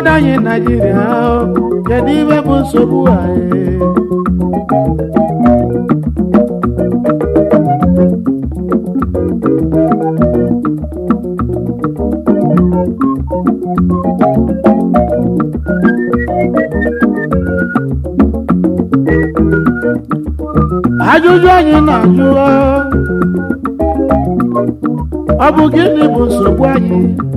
obodo anyị naijiria o, kedu ibe bụ nsogbu anyị ajụjụ anyị na-ajụ o, ọ bụ gịnị bụ nsogbu anyị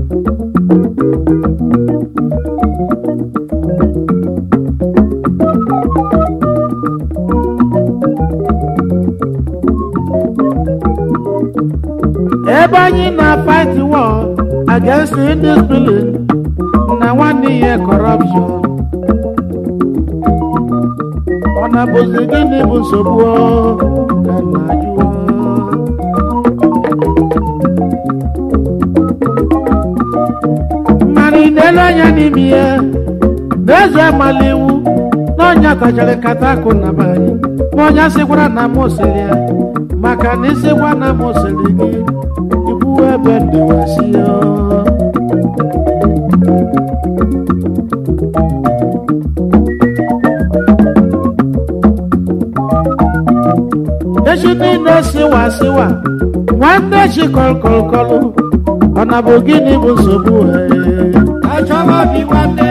ebe anyị na-fight war against indiscipline na nwanne ihe corruption ọ na-bụzi gịnị bụ nsogbu o? ka m na-ajụ o. mana ị na-ele anya n'ime ya n'eze amala iwu na ọnya tachara nkata akụ na be anyị ma ọnya sịkwara na m sịrị ya maka na ịsịkwa na m sịrị gị ikwu ebe ndịwasi ya echi niile siwa siwa nwanne chi kọlkọlkọlụ ọ na bụ gịnị bụ nsogbu ha Achọba bi nwanne.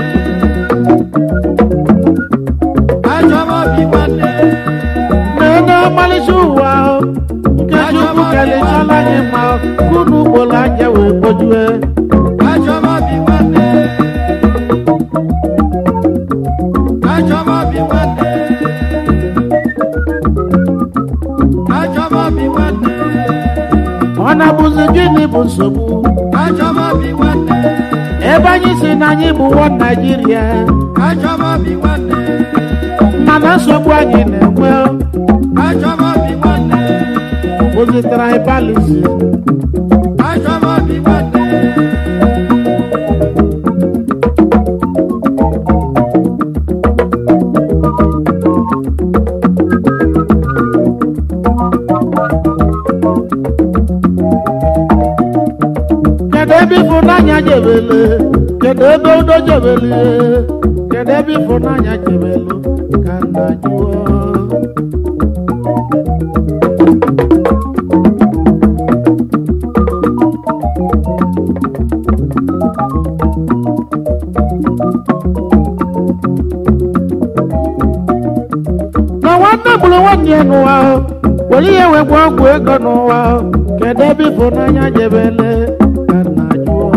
Achọba bi nwanne. na-enye ọmalịcha ụwa ahụ nke chukwu kelechala anyị ma kunu ugboro anya wee kpojue Achọba bi nwanne. Achọba bi nwanne. Achọba bi nwanne. ọ na-abụzi gịnị bụ nsogbu Achọba bi nwanne. ebe anyị si na anyị bụ nwa naijiria Achọba bi nwanne. mana nsogbu anyị na-enwe Achọba bi nwanne. bụzi tribalism Achọba bi nwanne. kedu ebe ịfụnanya jebele kedu ebe udo jebele kedu ebe ịfụnanya jebelu ka nna jụọ na nwanne gburu nwanne ya n'ụwa ahụ were ihe wee gwa ọgwụ ego n'ụwa ahụ kedu ebe ịfụnanya jebele ka nna jụọ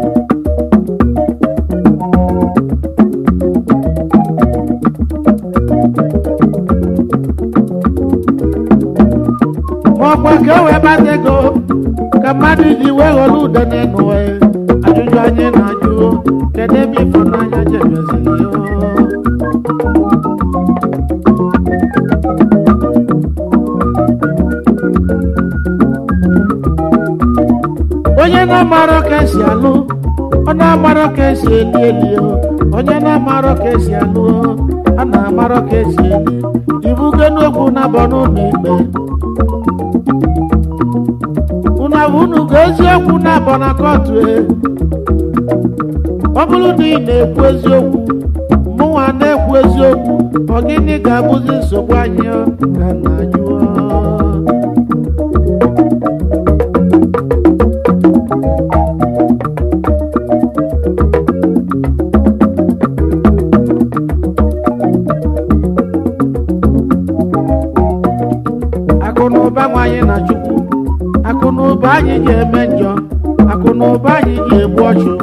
ma ọkwa ka o wee bata ego ka mmadụ ji wee ghọrọ ude n'ịnụwa ya ajụjụ anyị na-ajụ kedu ebe ịfụnanya jebeziri ya onye na-amarọ ka esi alụ ọ na-amarọ ka esi eli eli o. onye na-amarọ ka esi alụ o, a na-amarọ ka esi eli ibugo n'okwu na-abọ n'ụlọ ikpe unu abụ unu ga eziokwu na-abọ na kọtụ e ọ bụrụ na ị na-ekwu eziokwu mụnwa na-ekwu eziokwu ọ gịnị ga-abụzi nsogbu anyị ọ? ka nna jụọ akụ na ụba nwa anyị na chukwu akụ na ụba anyị ji eme njọ akụ na ụba anyị ji egbu ọchụ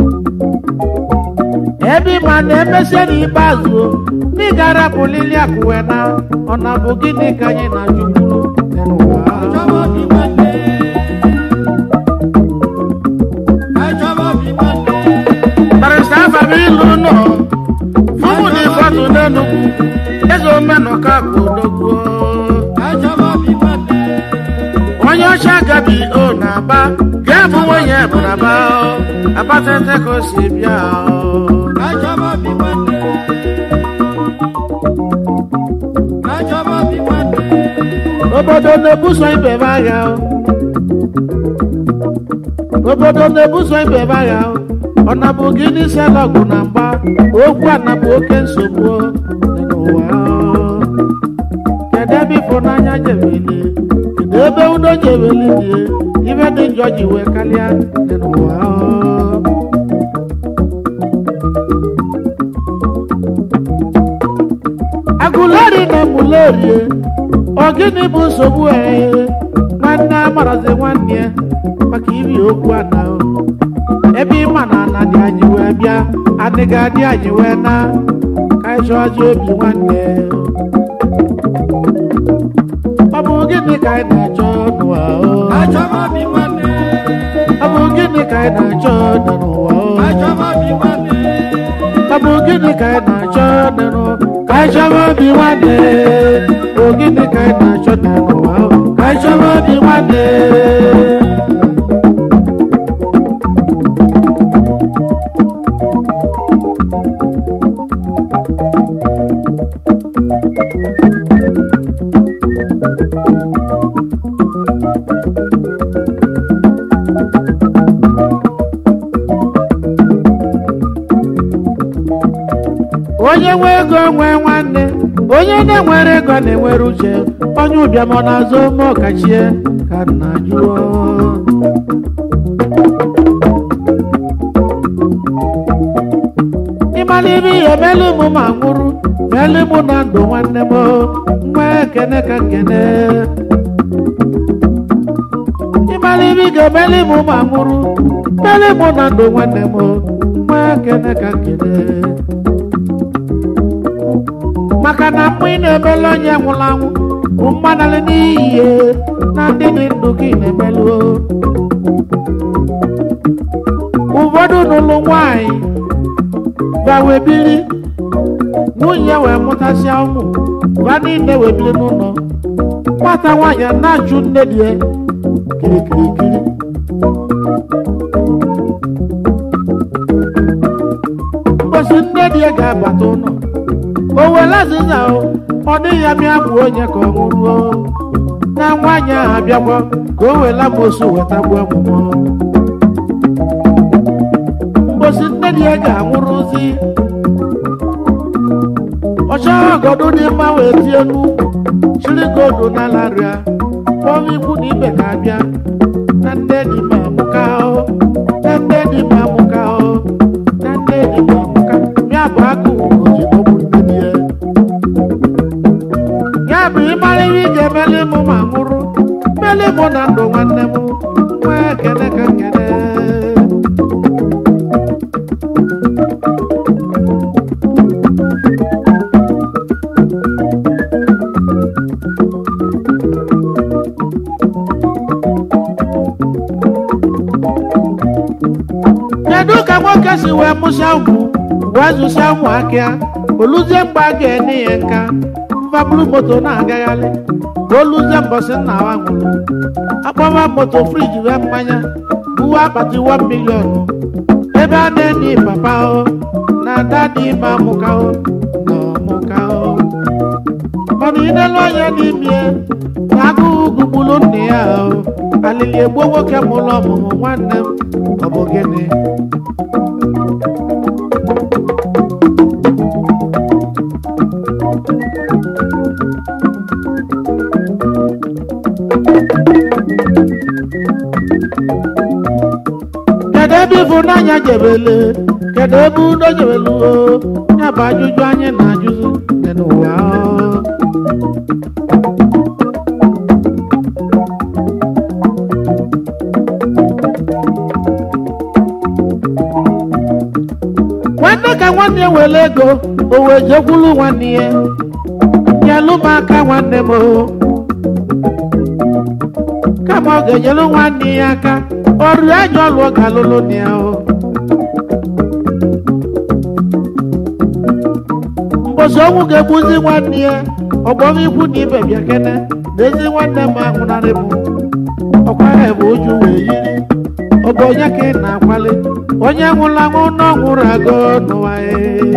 ebe ịma na emesie n'ikpeazụ o, na ị ga-arapụlili akụwe na ọ na bụ gịnị ka anyị na chukwu dị n'ụwa Achọba bi nwanne. Achọba bi nwanne. barịsta afam ilu nọ fụmụ dị fọtụ n'enugwu eze omenụka ka odogwuo Achọba bi nwanne. onye ọcha gabi o na-aba ga-abụ nwunye bụ na aba abatete ka o si bịa o. Achọba bi nwanne. Achọba bi nwanne. obodo na-ebuso ibe ebe agha o. obodo na-ebuso ibe ebe agha o. ọ nabụ gị n'isi ọgụ na mgba okwu anabụ oke nsogbu dị n'ụwa kedu ebe ịfụnanya jebeli kedu ebe udo jebeli dị ibe dị njọ ji wee karịa dị n'ụwa agụleri na emulerie ọ gịnị bụ nsogbu ee nwanne amarazi nwanne ya maka ibi okwu ana ebe ịma na ana dị anyị wee bịa adịghị adị anyị wee na ka anyị chọọzi obi nwanne ọ bụ gịnị ka anyị na-achọ n'ụwa o? Achọba obi nwanne. ọ bụ gịnị ka anyị na-achọ dị n'ụwa o? Achọba obi nwanne. ọ bụ gịnị ka anyị na-achọ dị n'ụwa ka anyị chọba obi nwanne ọ gịnị ka anyị na-achọ dị n'ụwa o? ka anyị chọba obi nwanne onye nwe ego nwee nwanne onye na-enwere ego na-enwere uche onye ụbịam ọ na-azụ ome ọkachie ka nna jụọ ịmala ibe ihe melu mụ ma nwụrụ melu mụ na ndụ nwanne m nwa ekene ka nkene ịmala ibe ị ga-emeli mụ ma nwụrụ melu mụ na ndụ nwanne m nwa ekene ka nkene maka na mgbe ị na-emelu onye nwụrụ anwụ bụ mmanalị n'iyi na ndị dị ndụ gị na-emelu ụfọdụ n'ụlọ nwanyị bawe biri nwunye wee mụtasịa ụmụ ba niile wee biri n'ụlọ nwata nwaanyị a na-achụ nne di ya kirikirikiri mbosi nne di ya ga-abata ụlọ o were azịza o ọ dịghị ya mịa bụ onye ka ọ nwụruo na nwaanyị ahụ abịakwa ka o were amosu weta gbuo ọmụmụ mbosi nne di ya ga-anwụrụzi ọchọghị ọgọdụ dị mma wee tie n'ukwu chiri godu n'ala rịa kpọọ ikwu na ibe ka abịa na nne di ma amụka o na nne di ma amụka o na nne di ma amụka ya bụ agụ ugoji ọbụ nne di ya ya bụ ịmara ihe ị ga-emeli mụ ma nwụrụ meli mụ na ndụ nwanne m nwee ekele ka nkele kedu ka nwoke si wee mụsịa ụmụ wee zụsịa ụmụ akịa oluzie mgbe a ga-enye ya nka mfabulu moto na-agagharị ka oluzie mbọsị nna wa nwụrụ akpọwa moto friji wee mmanya buwe akpati 1 milion ebe a na-enye papa o na ada dị ime amụka o na ọmụka o mana inelu anya n'ime na agụụ gugburu nne ya o alili egbuo nwoke mụrụ ọmụmụ nwanne m ọ bụ gịnị kedu ebe ịfụnanya jebele kedu ebe udo jebelu o ya bụ ajụjụ anyị na-ajụzi dị n'ụwa o. nwanne ka nwanne ya were ego o wee jekwulu nwanne ya nyelụ m aka nwanne m o kama ọ ga-enyelu nwanne ya aka ọrụ anya ọlụ ọ ga-alụlụ na ya o mbosi ọnwụ ga-egbuzi nwanne ya ọgbọm ikwu na ibe bịa kene na ezi nwanne m ahụnarị m ọkwa ya bụ uju wee yiri ọ bụ onye ka ị na-akwali onye nwụrụ anwụ na ọ nwụrụ agụ n'ụwa ya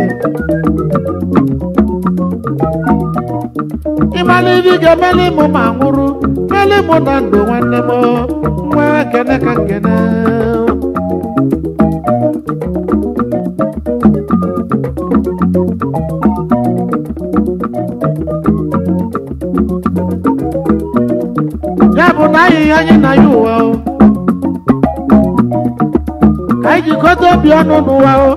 ịmala ibi ga-emeli mụ ma nwụrụ meli mụ na ndụ nwanne m nwa kene ka nkene bụ na anyị ihe anyị na ya ụwa o ka anyị jikọta obi ọnụ n'ụwa o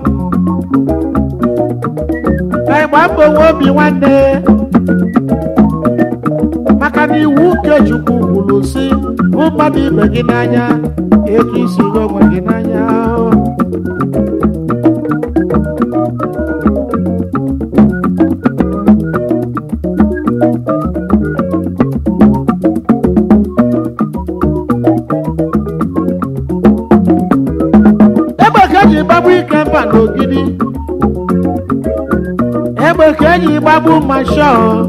ka anyị gbaa mbọ nwe obi nwanne maka na iwu nke Chukwu kwuru si hụ mmadụ ibe gị n'anya etu isi hụ onwe gị n'anya o. egbe ka eji gbagbu ike mba n'ogidi egbe ka eji gbagbu mashọ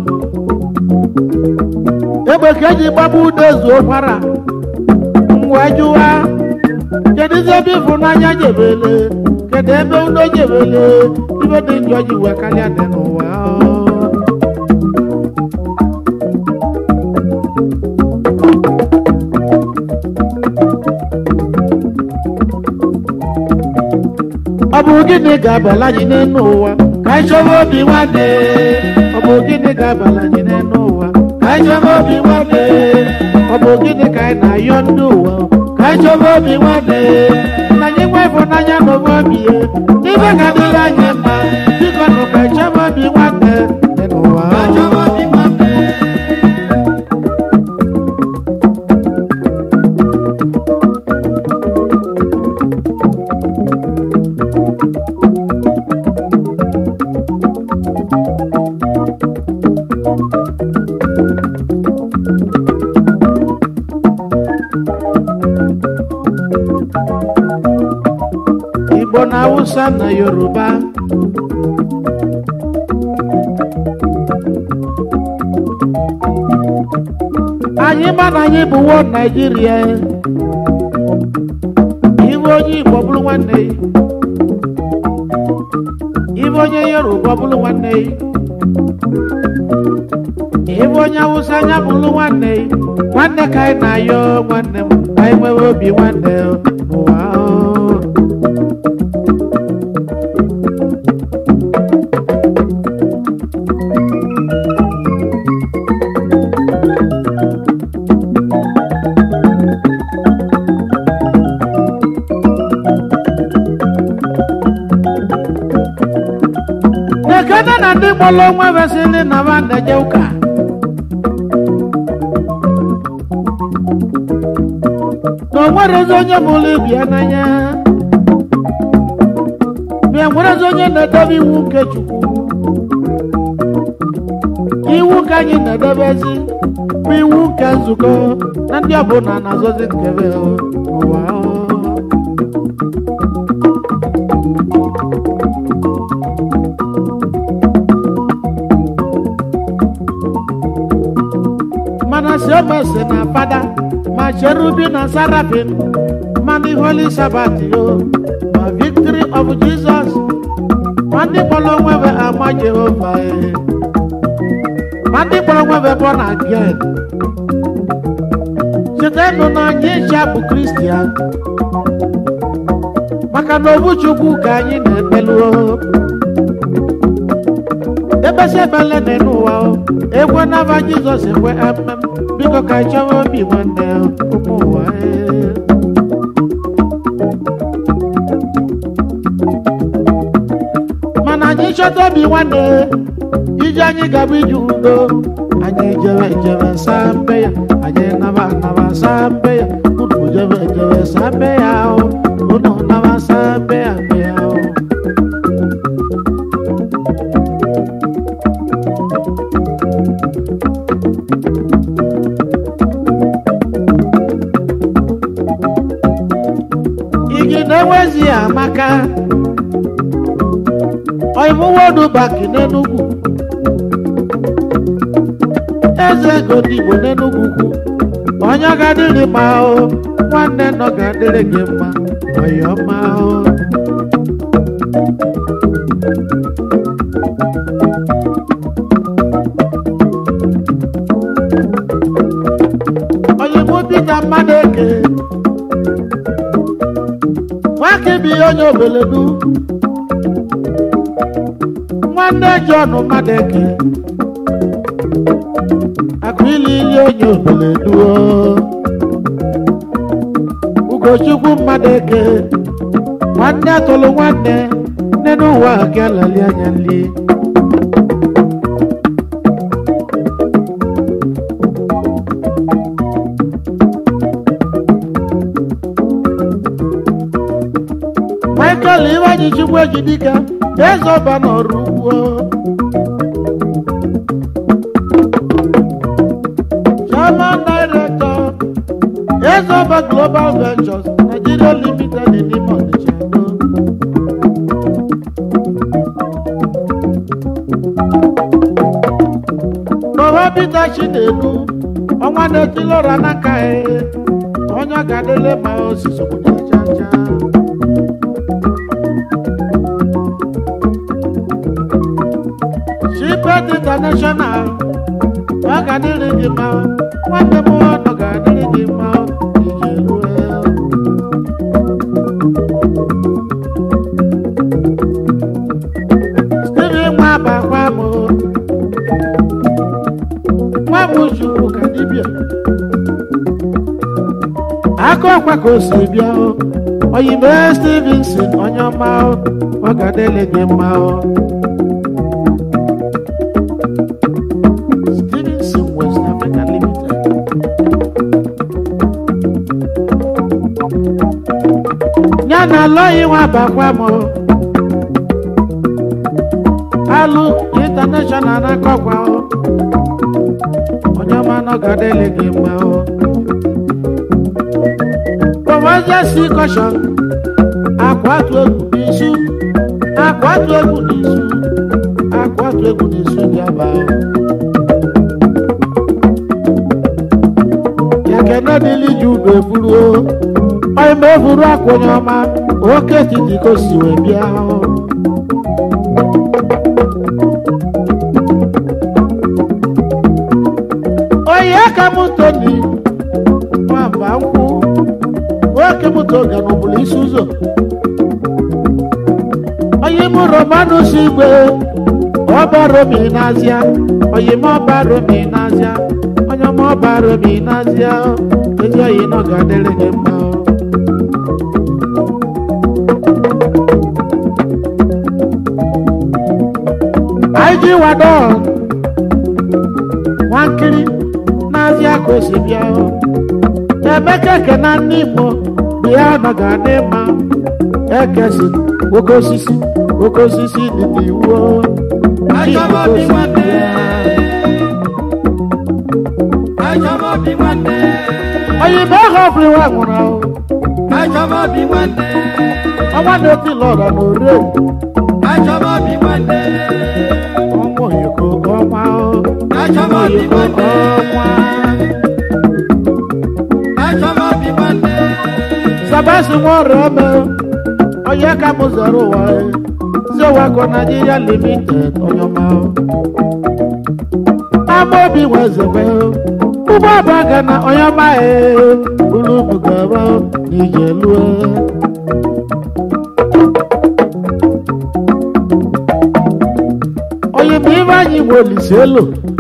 egbe ka eji gbagbu udezu ụkwara wee jụwa kedụzi ebe ịfụnanya jebele kedu ebe udo jebele ibe dị njọ ji wee karịa dị n'ụwa ọ bụ gịnị ga-abala anyị n'elu ụwa ka anyị chọba obi nwanne ọ bụ gịnị ga-abala anyị n'elu ụwa ka anyị chọba obi nwanne ọ bụ gịnị ka anyị na-ayọ ndị ụwa ka anyị chọba obi nwanne na anyị nwe ịfụnanya na obe obi ya ibe ga-adịrị anyị mma biko nụ ka anyị chọba obi nwanne dị n'ụwa Igbo na Hausa na Yoruba anyị ma na anyị bụ wo Naijiria iwe onye Igbo bụrụ nwanne ya ibe onye Yoruba bụrụ nwanne ya ibe onye Hausa anya bụrụ nwanne ya nwanne ka anyị na-ayọ nwanne m ka anyị nwewe obi nwanne n'ụwa o. ekene na ndị kpọrọ onwe vesịrị na ba na-eje ụka na o nwerezi onye mụrụ ibi ya n'anya ma e nwerezi onye na-edebe iwu nke Chukwu iwu ka anyị na-edebezi bụ iwu nke nzukọ na ndị ọbụla na-azọzi nkebe ụwa o. mana siomese na fada ma cherubi na sarafin ma ndị holy sabat yo ma victory of jesus ma ndị kpọrọ onwebe ama jehova e ma ndị kpọrọ onwebe born again chetanụ na anyị ncha bụ kristian maka na obu chukwu ka anyị na-ekpeluo ebesi ebele dị n'ụwa o ekwe n'aba jizọs ekwe emem biko ka anyị chọwa obi nwanne ụmụ ụwa ee. mana anyị chọta obi nwanne ije anyị gaba ije udo anyị jebe jebe saa mbe ya anyị naba naba saa mbe ya unu jebe jebe saa mbe ya o unu naba saa mbe ya mbe ya o igi na-enwezi ya amaka oimuwodu baki n'enugwu eze ego ndị igbo n'enugwu kwu onye ga-adịrị mma o nwanne nọ ga-adịrị gị mma ọyọma o oyibo pita mmadụ eke nwake bụ ihe onye obeledu nwanne John Madeke akụ ili ili onye obeledu o. ugochukwu mmadụ eke nwanne atụlụ nwanne nne n'ụwa ka lali anya nli michael iwanyi chukwu ejidika eze ọba n'ọrụ ugbo chairman director eze ọba global ventures nigeria limited n'ime ọnịcha edo Baba Peter Chinedu, ọnwa na-etilọra n'aka ya, onye ọ ga-adịle ma osisi obodo aja aja. Shipet International, ọ ga-adịrị gị mma, nwanne m ọ ga-adịrị gị mma, ije rue. Steven nwa bakwa m. nwa m chukwu ka dibịa aka ọkwa ka o si bịa o oyibo stevenson onye ọma o ọ ga-adịle gị mma o stevenson west africa limited ya na alọghị nwa bakwa m o alụ international n'aka ọkwa o onye ọma nọ ga-adịle gị mma o kọmọjesi kọshọn akwatu egwu n'isu akwatu egwu n'isu akwatu egwu n'isu gị aba o ekene dịlị ji udo efuru o onye ma efuru akwa onye ọma oke etiti ka o si wee bịa o onye ka m toni nwamba nkwụ nwoke m toga n'ụbụrụ isi ụzọ onye m romanus igwe ọba romi n'azịa onye m ọba romi n'azịa onye m ọba romi n'azịa ezi oyi nọ ga-adịrị gị mma anyị ji wadon nwankiri n'azịa ka o si bịa o emeka ekena ndị igbo bịa nọ ga-adị mma ekesi oke osisi oke osisi dị n'iwu o. Ndị Igbo ka o si bịa. oyibo ahụ ọbụrụ nwa nwụrụ ahụ ọnwa na-eti lọrọ na ore ọnwa oyiko ọnwa o ọnwa oyiko ọnwa sabasi nwa ọrịa ome onye ka m zọrọ ụwa e zewako naijiria limited onye ọma o ama obi nwezebe ụgbọ ọba ga na onye ọma e buru ụmụ gaba n'ije lue onye bụ ibe anyị nwe olise elu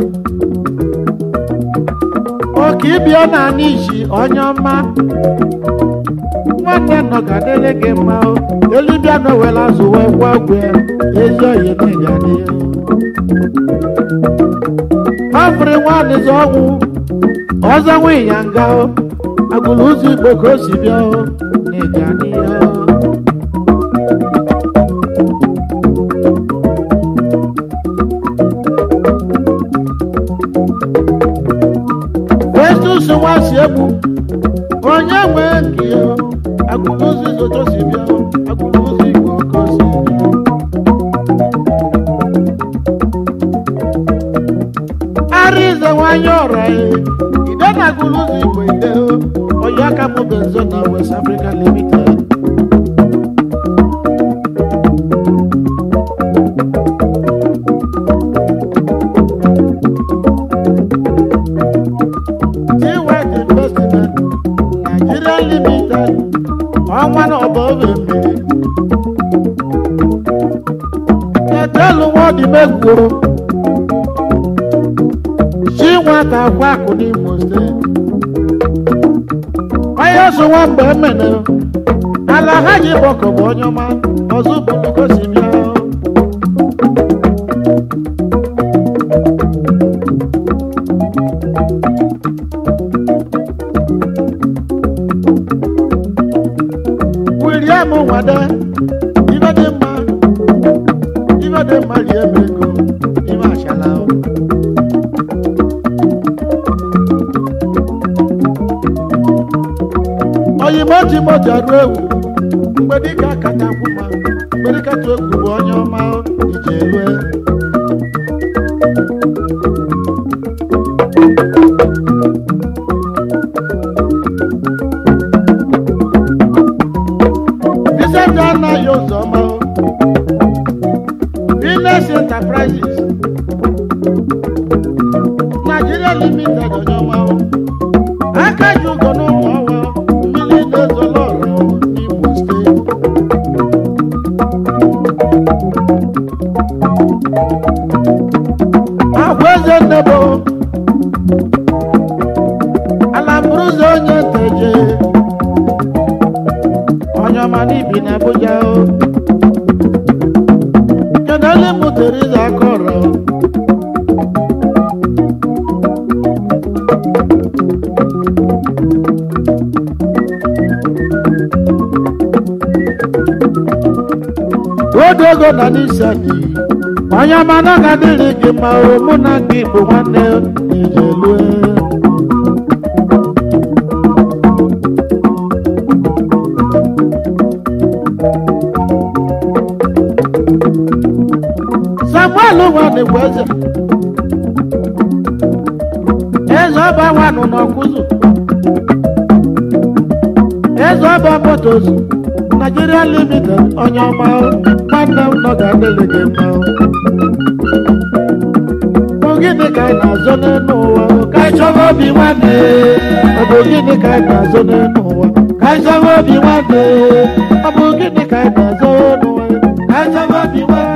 oke ịbịa na anyị isi onye ọma nwanne nọ ga dịrị gị mma o elibịa na owela azụ wee gwa ọgwụ ya ezi oyi na ịga dị ya afịrị nwadịzi ọnwụ ọzọ nwe ya nga o agụlụ ụzọ igbo ka o si bịa o na ịga dị ya festus nwa si egbu onye nwe nke ya agụlụ ụzọ izoto si bịa o agụlụ ụzọ igbo ka o si bịa arize nwanyị ọra ya ide na agụlụ ụzọ igbo ide o onye aka mụ benzo na west africa limited T-White Investment Nigeria Limited ọnwa na ọba obe mmiri ketelu nwadị megwuru chi nwata akwa akụ n'imo steeti ya so nwa mgbe emene ala ha ji gbọkọ bụ onye ọma ọzọ bụrụ gosi bịa William Nwade ibe dị mma ibe dị mma rie m ego ibe achala o. oyimo timoti ọdụ egwu mgbe dịka kacha kwụma mgbe dịka tụ egwu bụ onye ọma ije elue Vincent anaghị ụzọ ọma Venus Enterprises Nigeria Limited onye ọma aka ji ụgọ n'ụmụ ọwa mmiri na-ezolo ọra n'Imo steeti agwa eze nnebo ala mburuzo onye nteje onye ọma n'ibi na Abuja o kedu ole mụtere ịza aka ọrụ odogo na n'isani onye ọma na ọ ga-adịrị gị ma o mụ na gị bụ nwanne ijelue samuel nwanne bụ eze eze ọba nwanụ n'ọkụzụ eze ọba motos Nigeria limited onye ọma nwanne m nọ ga-adịrị gị mma ọ gịnị ka anyị na-azọ n'elu ụwa ka anyị chọba obi nwanne ọ bụ gịnị ka anyị na-azọ n'elu ụwa ka anyị chọba obi nwanne ọ bụ gịnị ka anyị na-azọ n'ụwa ka anyị chọba obi nwanne